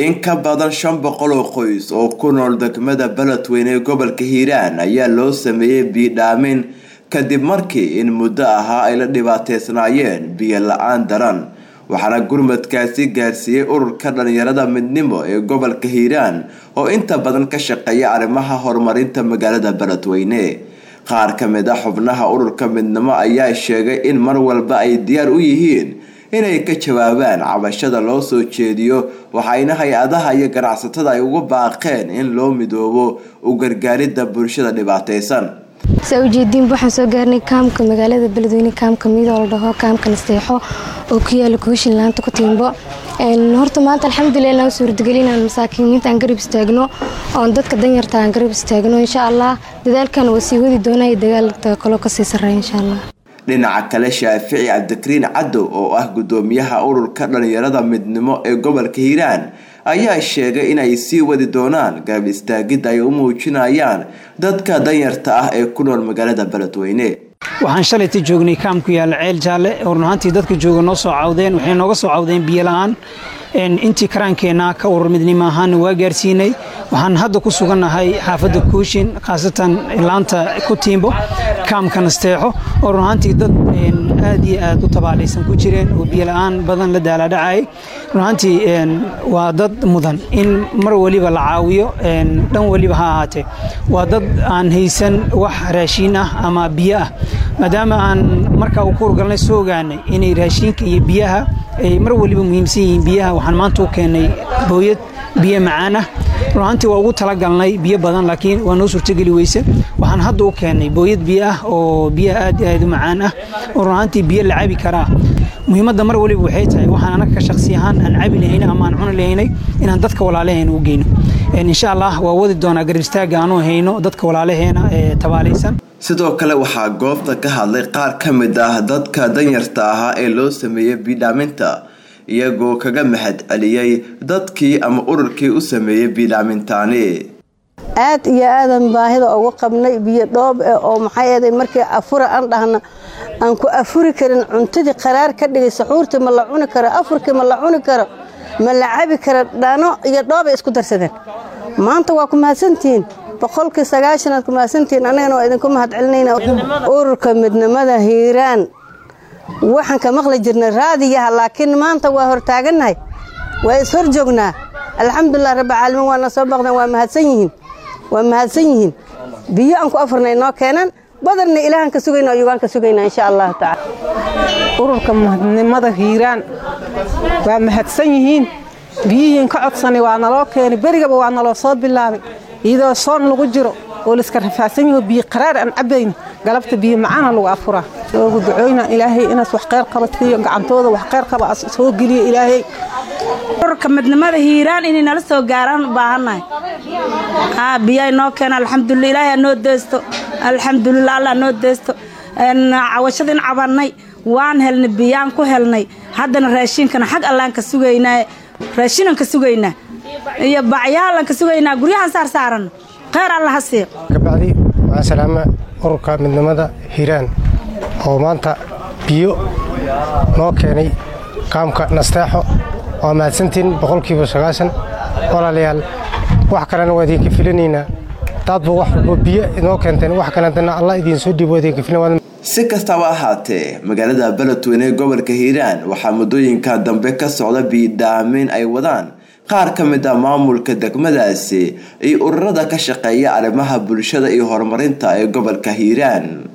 in ka badan shan boqol oo qoys oo ku nool degmada beledweyne ee gobolka hiiraan ayaa loo sameeyey biidhaamin kadib markii in muddo ahaa ay la dhibaateysnaayeen biyo la-aan daran waxaana gurmadkaasi gaarsiiyey ururka dhalinyarada midnimo ee gobolka hiiraan oo inta badan ka shaqeeya arrimaha horumarinta magaalada beledweyne qaar ka mid a xubnaha ururka midnimo ayaa sheegay in mar walba ay diyaar u yihiin inay ka jawaabaan cabashada loo soo jeediyo waxayna hay-adaha iyo ganacsatada ay ugu baaqeen in loo midoobo u gargaaridda bulshada dhibaataysan saa ujeediinba waxaan soo gaarnay kaamka magaalada beledweyne kaamka midoo la dhaho kaamka nasteexo oo ku yaala kooshin laanta ku tiimbo horta maanta alxamdulilah inaan suurtageli inaan masaakiiniinta aan garab istaagno oon dadka danyarta aan garab istaagno insha allah dadaalkan waa sii wadi doonaa iyo dagaalta kaloo kasii sarreeya insha allah dhinaca kale shaafici cabdikariin cadow oo ah gudoomiyaha ururka dhalinyarada midnimo ee gobolka hiiraan ayaa sheegay inay sii wadi doonaan garab istaagidda ay u muujinayaan dadka danyarta ah ee ku nool magaalada beledweyne waxaan shalayta joognay kaam ku yaalla ceel jaalle oo runahaantii dadka jooga noo soo cawdeen waxay nooga soo cawdeen biyo la-aan intii karaankeenna ka urur midnimo ahaana waa gaarsiinay waxaan hadda ku sugannahay xaafadda kuushin khaasatan laanta ku tiimbo kaamka nasteexo oo runahaantii dad aad iyo aad u tabaalaysan ku jireen oo biyola-aan badan la daalaadhacayay runahaantii waa dad mudan in mar weliba la caawiyo dhan weliba ha ahaatee waa dad aan haysan wax raashiin ah ama biyo ah maadaama aan markaa u kuurgalnay soo ogaanay inay raashiinka iyo biyaha ay mar weliba muhiimsan yihiin biyaha waxaan maanta u keennay booyad biyo macaan ah runaantii waa ugu talagalnay biyo badan laakiin waa noo suurtogeli weyse waxaan hadda u keennay booyad biyo ah oo biyo aad i aad u macaan ah oo runaantii biyo la cabi karaa muhiimadda mar weliba waxay tahay waxaan anaga ka shaksi ahaan aan cabi lahaynay ama aan cuni lahaynay inaan dadka walaalahayna u geyno insha allah waa wadi doonaa garab istaagga aanu hayno dadka walaalaheena ee tabaalaysan sidoo kale waxaa goobta ka hadlay qaar ka mid ah dadka danyarta ahaa ee loo sameeyey biidhaaminta iyagoo kaga mahad celiyey dadkii ama ururkii u sameeyey biidhaamintaani aad iyo aadan baahida ugu qabnay biyo dhoob eh oo maxay eeday markii afura aan dhahna aan ku afuri karin cuntadii qaraar ka dhigay saxuurtii ma la cuni karo afurkii ma la cuni karo ma la cabi karo dhano iyo dhoobay isku darsadeen maanta waa ku mahadsantihiin boqolkii sagaashanaad ku mahadsantihiin annagana waa idinku mahad celinayna ururka midnimada hiiraan waxaan ka maqli jirnay raadiyaha laakiin maanta waa hortaagannahay waa is hor joognaa alxamdulilah rabbilcaalamiin waana soo baqdeen waa mahadsan yihiin waa mahadsan yihiin biyo aan ku afurnay noo keenan badanna ilaahan ka sugayna oo yugaan ka sugayna insha allahu tacala ururka midnimada hiiraan waa mahadsan yihiin biyihiin ka codsanay waa naloo keenay berigaba waa naloo soo bilaabay iyadoo soon lagu jiro oo laiska rafaadsan yaho biyo qaraar aan cabbayno galabta biyo macaana lagu afuraa loogu ducoyna ilaahay inaas wax qayr qaba siiyo gacantooda wax qayr qaba soo geliyo ilaahay ururka midnimada hiiraan inay nala soo gaaraan u baahannahay haa biyo ay noo keena alxamdulillah ilaahay noo deesto alxamdulillah allah noo deesto cawashadin cabannay waan helnay biyaan ku helnay haddana raashiinkana xag allaan ka sugaynaa raashinan ka sugaynaa iyo bacyaalan ka sugaynaa guryahan saar saaranno kheyr allaha siiq kabacdi waxaan salaama ururka midnimada hiiraan oo maanta biyo noo keenay kaamka nasteexo waa mahadsantiin boqolkiiba sagaashan walaalayaal wax kalena waa idinka filinaynaa daadba wax walbo biyo inoo keenteen wax kaleetana allah idiin soo dhiibo idinka filin si kastaba ahaatee magaalada beledweyne ee gobolka hiiraan waxaa muddooyinka dambe ka socda biidhaamin ay wadaan qaar ka mid ah maamulka degmadaasi iyo ururada ka shaqeeya arrimaha bulshada iyo horumarinta ee gobolka hiiraan